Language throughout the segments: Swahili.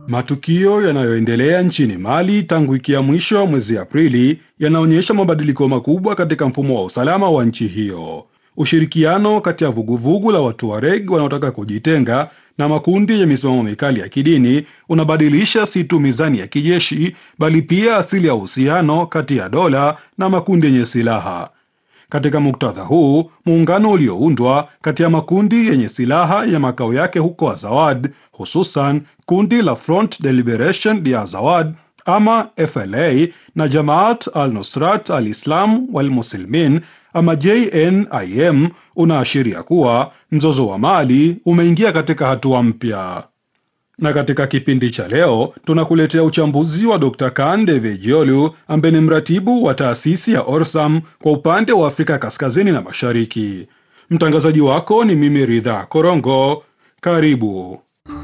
Matukio yanayoendelea nchini Mali tangu wiki ya mwisho wa mwezi Aprili yanaonyesha mabadiliko makubwa katika mfumo wa usalama wa nchi hiyo. Ushirikiano kati ya vuguvugu la Watuareg wanaotaka kujitenga na makundi yenye misimamo mikali ya kidini unabadilisha si tu mizani ya kijeshi, bali pia asili ya uhusiano kati ya dola na makundi yenye silaha. Katika muktadha huu, muungano ulioundwa kati ya makundi yenye silaha ya makao yake huko Azawad, hususan kundi la Front de Liberation de Azawad ama FLA na Jamaat al-Nusrat al-Islam wal-Muslimin ama JNIM unaashiria kuwa mzozo wa Mali umeingia katika hatua mpya. Na katika kipindi cha leo tunakuletea uchambuzi wa Dr. Kande Vejiolu ambaye ni mratibu wa taasisi ya Orsam kwa upande wa Afrika Kaskazini na Mashariki. Mtangazaji wako ni mimi Ridha Korongo. Karibu.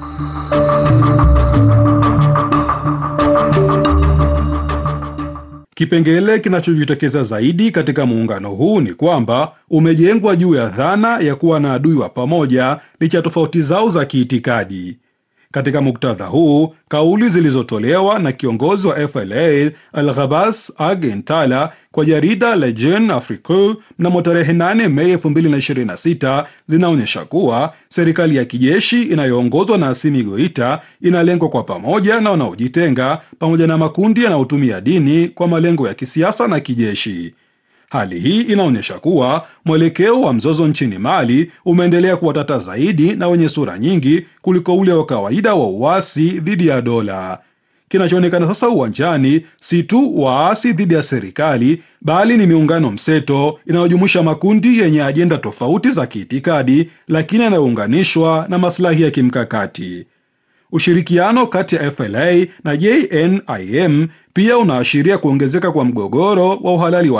Kipengele kinachojitokeza zaidi katika muungano huu ni kwamba umejengwa juu ya dhana ya kuwa na adui wa pamoja licha ya tofauti zao za kiitikadi. Katika muktadha huu, kauli zilizotolewa na kiongozi wa FLA Al-Ghabas Agentala kwa jarida la Jeune Afrique mnamo tarehe 8 Mei 2026 zinaonyesha kuwa serikali ya kijeshi inayoongozwa na Assimi Goita inalengwa kwa pamoja na wanaojitenga pamoja na makundi yanayotumia dini kwa malengo ya kisiasa na kijeshi. Hali hii inaonyesha kuwa mwelekeo wa mzozo nchini Mali umeendelea kuwa tata zaidi na wenye sura nyingi kuliko ule wa kawaida wa uasi dhidi ya dola. Kinachoonekana sasa uwanjani si tu waasi dhidi ya serikali, bali ni miungano mseto inayojumuisha makundi yenye ajenda tofauti za kiitikadi, lakini yanayounganishwa na maslahi ya kimkakati. Ushirikiano kati ya FLA na JNIM pia unaashiria kuongezeka kwa mgogoro wa uhalali wa